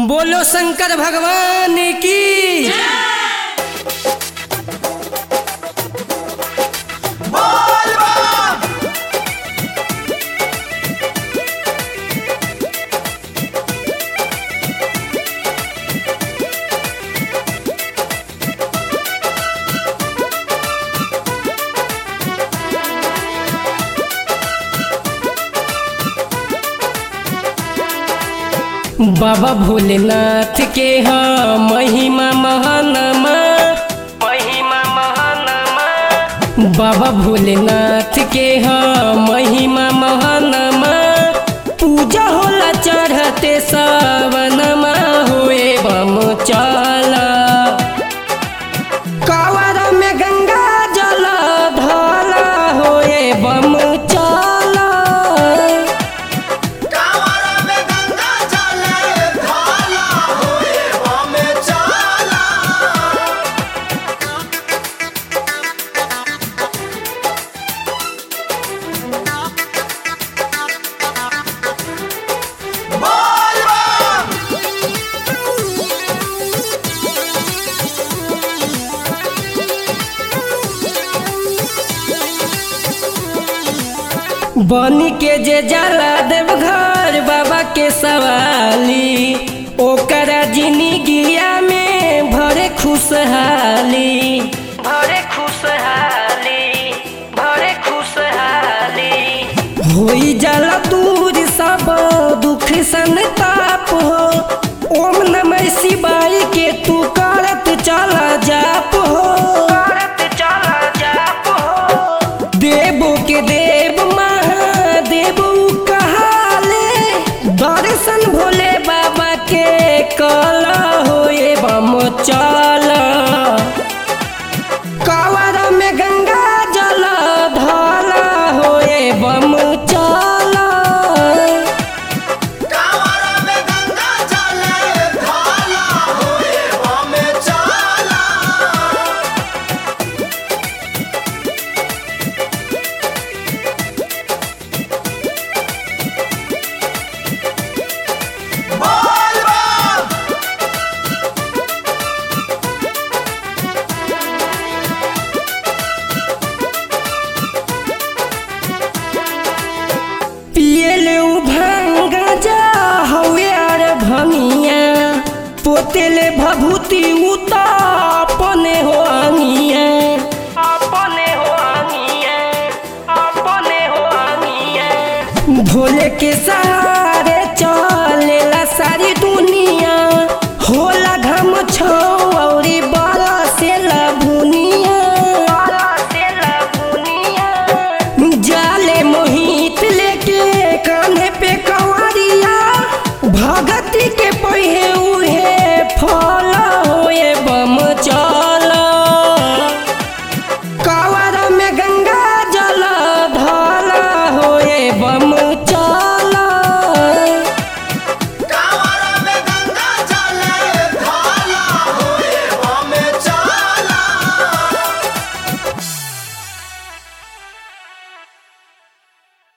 बोलो शंकर भगवान की बाबा भोलेनाथ के हाँ महिमा महानमा महिमा महानमा बाबा भोलेनाथ के हाँ महिमा महानमा पूजा होला चढ़ते सावनमा होए बम चला कावर में गंगा जल धला होए बम चला कांवर में गंगा जल धाला होए हमें चाला बोल बम बनी के जे जाला देवघर बाबा के सवाली ओकरा जिंदगिया में भरे खुशहाली भरे खुशहाली भरे खुशहाली होई जाला दूर सब दुख संताप हो ओम नमः शिवाय के तू करत चला जाप हो करत चला जाप हो देवो के देव महादेव कहाले दर्शन भोले बाबा के कल होए बम चल कावर में गंगा जल धला होए बम चल कांवर में गंगा जल धाला होए हमें चाला बोल बम पियले उ भांग जा हवे आर भंगिया पोतेले भभूति उता अपने हो अंगिया